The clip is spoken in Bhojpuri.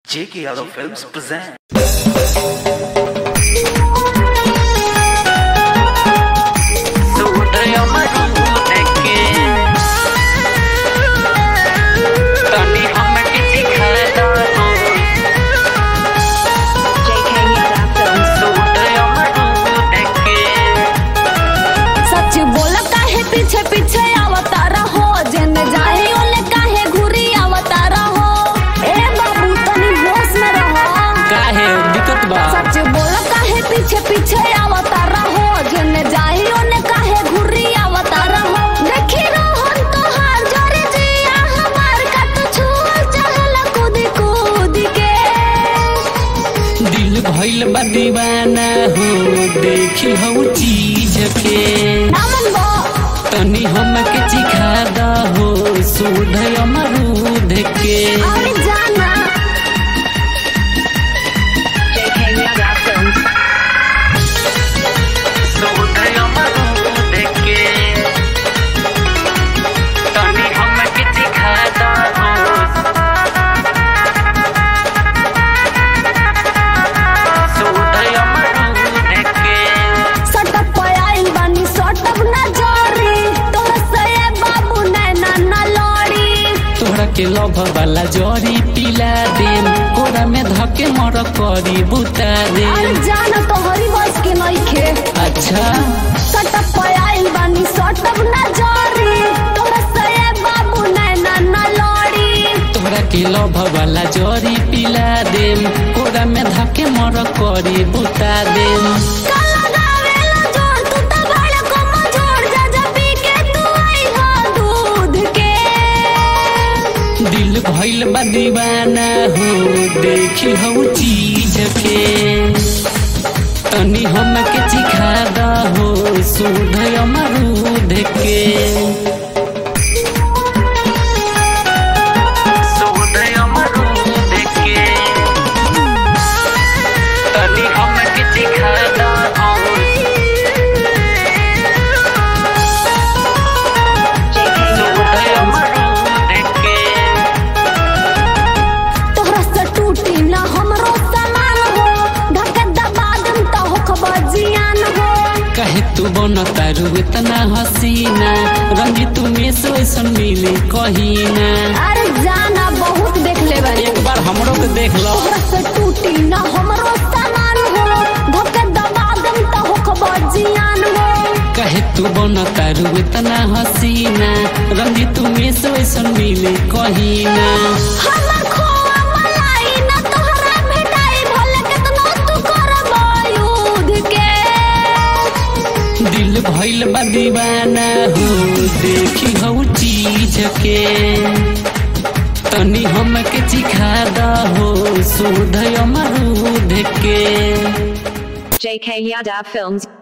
J.K. Yadav Films present. JK Yada Films. सच बोल काहे पीछे पीछे आवता रहो जन जाए ओले काहे घुरी आवता रहो ए बाबू तनी होश में रहो काहे दिक्कत बा सच बोल काहे पीछे पीछे आवता रहो जन जाए ओले काहे घुरी आवता रहो देखी रोहन तोहार जोरे जिया हमार का तू छुअल चहल कूद कूद के दिल भइल बा दीवाना हो देखी हऊ चीज के नामन बो तनी हमके चिखा दहो सुध अमरूद के अरे जाना JK Yada Films. सटक पयाइल बानी सटक ना जोरी तोर से बाबू नैना ना लड़ी तोहरा के लभ वाला जरी पिला देम कोरा में धके मर करी बुता अरे देम जान तोहरी बस के नइखे अच्छा सटक पयाइल बानी सटक ना जोरी तोर से बाबू नैना ना लड़ी तोहरा के लभ वाला जरी पिला देम कोरा में धके मर करी बुता देम काला गावेला जोर तू त बड़ को मजोड़ जा जा पी के तू आई हो दूध के दिल भइल बा दीवाना हो देखी हऊ चीज के तनी हमके चिखा दहो सुध अमरूद के JK Yada तोहरा से टूटी ना हमरो सामान हो ढके दबा दम त हो खबर जियान हो कहे तू बन तारू इतना हसीना रंगी तू में से वैसन मिले कहीना अरे जाना बहुत देख ले बानी एक बार हमरो के देख लो तोहरा से टूटी ना हमरो सामान हो ढके दबा दम त हो खबर जियान हो कहे तू बन तारू इतना हसीना रंगी तू में से वैसन मिले कहीना हमर खोआ मलाई ना तोहरा भेटाई भले केतनो तू करबो युद्ध के दिल भइल बा दीवाना हो देखी हऊ चीज के तनी हमके चिखा दहो सुध अमरूद के JK Yada Films.